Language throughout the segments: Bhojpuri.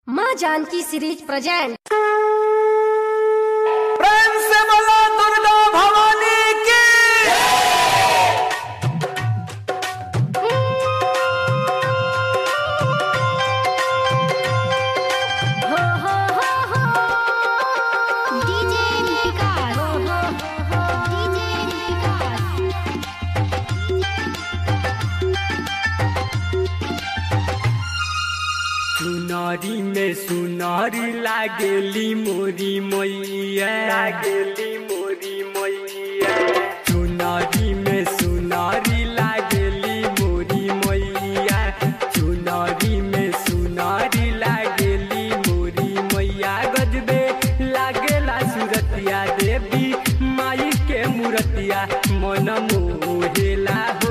माँ जानकी सीरीज प्रेजेंट प्रेम से बोला दुर्गा भवानी की हो हो हो हो डीजे विकास डीजे विकास सुनारी में सुनारी लागेली मोरी मैया लागेली मोरी मैया सुनारी में सुनारी लागेली मोरी मैया सुनारी में सुनारी लागेली मोरी मैया गजबे लागेला सुरतिया देवी माई के मूरतिया मन मोहेला हो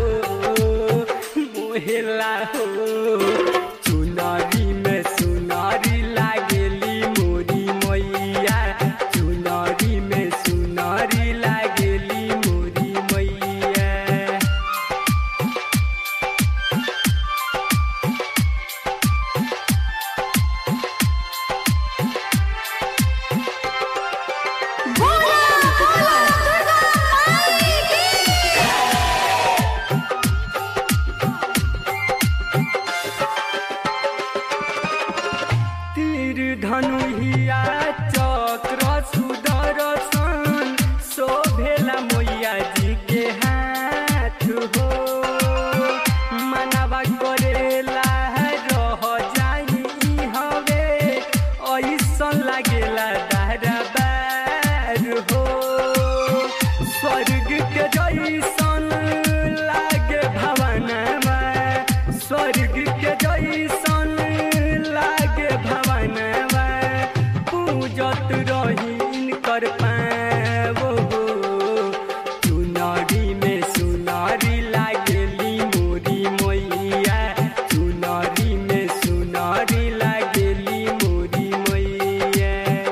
मोहेला हो चुनारी में सुनारी लागेली मोरी मैया चुनारी में सुनारी लागेली मोरी मैया बोला बोला दुर्गा माई की तीर धनुहिया चक्र सुदर्शन शोभेला मैया जी के हाथ हो मनवा करेला रह जाई ई हवे ऐसन लागेला दरबार हो स्वर्ग के जैसन लागे भवनमा स्वर्ग के जैसन लागे भवनमा पूजत रही इनकर पावो चुनारी में सुनारी लागेली मोरी मैया चुनारी में सुनारी लागेली मोरी मैया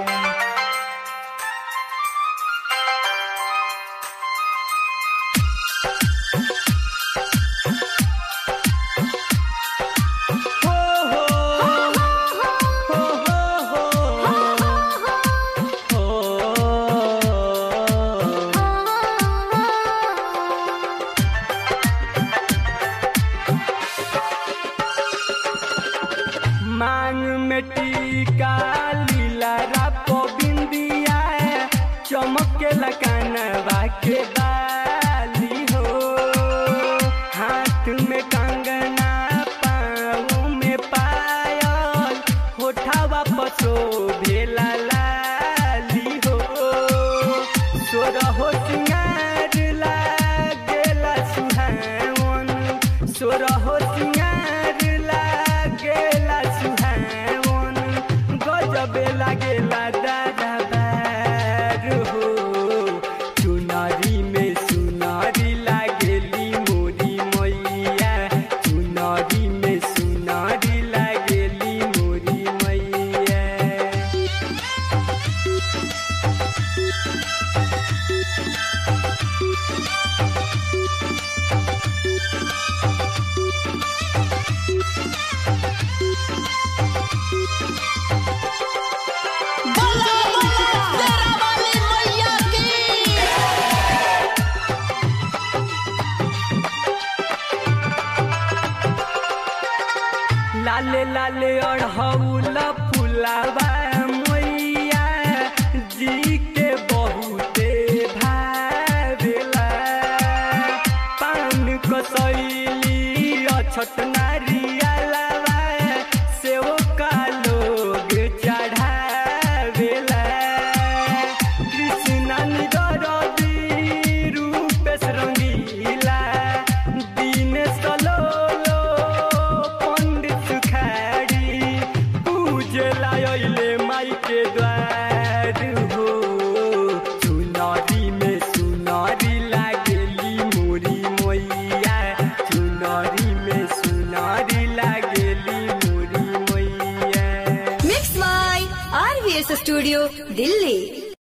हो हो हो हो हो मांग में टीका लीला रापो बिंदिया चमके लकानवा के बाली हो हाथ में कंगना पाँव में पायल होठावा पसो भेला लाली हो सोरहो सिंगार लागेला सुहावन सोरहो सिंगार लागेला सुहावन गजबे लागेला दादा बार हो चुनारी में सुनारी लागेली मोरी मैया चुनारी में सुनारी लागेली मोरी मैया बोला बोला तेरा वाली मैया की लाले लाले अढ़ौल फुलावा मैया जी के बहुते भावेला पान कसैली अछत नारियलवा सेव का लोग चढ़ावेला कृष्ण निदरदी रूपेश रंगीला दिनेश लोलो पंडित सुखाड़ी पूजला अइले माई के द्वार हो चुनारी में सुनारी लागेली मोरी मैया चुनारी में सुनारी लागेली मोरी मैया mix by RVS studio Delhi